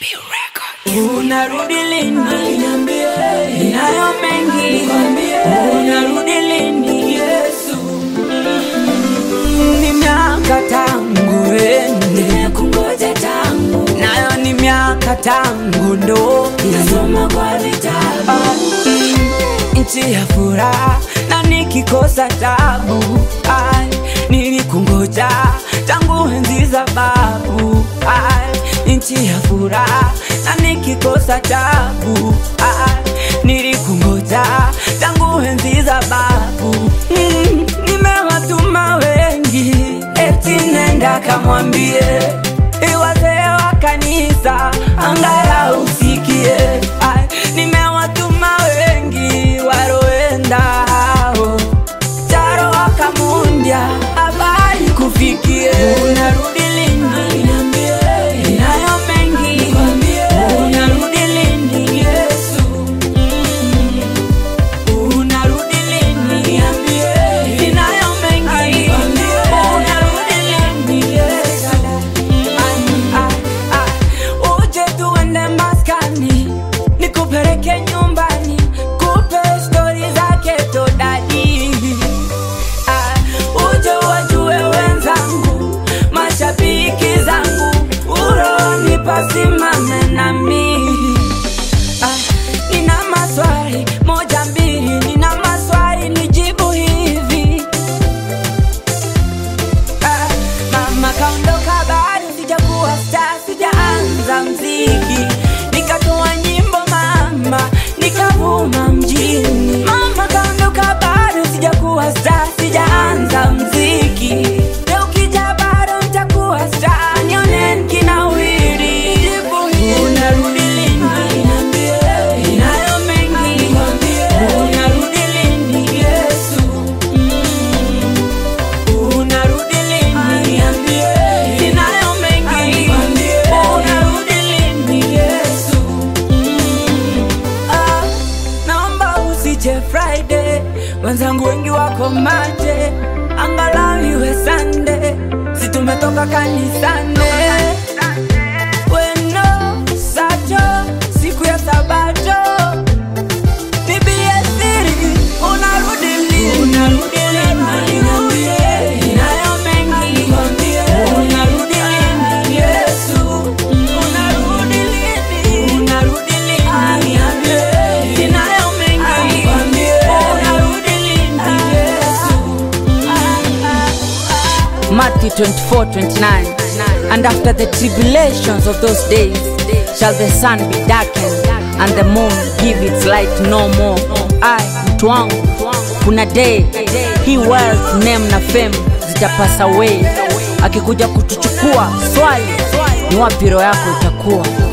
Unarudi lini? Ninayo mengi, unarudi lini? Yesu, ni miaka tangu ende, Kungoja tangu nayo ni miaka tangu ndoki nasoma kwa vitabu nchi ya furaha na nikikosa tabu ai, nilikungoja tangu enzi za babu ai, nchi ya furaha na nikikosa tabu ai, nilikungoja tangu enzi za babu mm, nimewatuma wengi eti nenda kamwambie wazee wa kanisa angalau usikie ai, nimewatuma wengi waroenda hao taro wakamundya habari kufikie unarudi lini Niambie, inayo mengi nikwambie, unarudi lini yesu Mm. unarudi lini niambie, inayo mengi nikwambie, unarudi lini yesu Ah, ah, ah. uje tuende maskani nikupeleke nyumbani kupe stori zake todadi Ah, uje wajue wenzangu mashabiki zangu uroni pasimame nami Ah, nina maswali moja mbili nina maswali nijibu hivi Ah, mama kaondoka bado sijakuwa star sijaanza mziki nikatoa nyimbo mama nikavuma mjini mama kaondoka bado sijakuwa star sijaanza mziki leo ukija bado nitakuwa star nioneni kinawiri jibu hili. unarudi lini niambie, inayo mengi nikwambie, unarudi lini yesu unarudi lini niambie, ninayo mengi nikwambie, unarudi lini yesu Ah, naomba usije friday wenzangu wengi wako mate angalau iwe sande si tumetoka kanisane weno sato siku ya sabato bibie siri unarudi lini unarudi lini niambie, inayo mengi nikwambie, unarudi lini yesu unarudi lini unarudi lini niambie, inayo mengi nikwambie, unarudi lini yesu Matthew 24 29. And after the tribulations of those days shall the sun be darkened and the moon give its light no more. I, mtu wangu, kuna day hii wealth, name na fame zitapasa away. Akikuja kutuchukua swali, ni wapi roho yako itakuwa?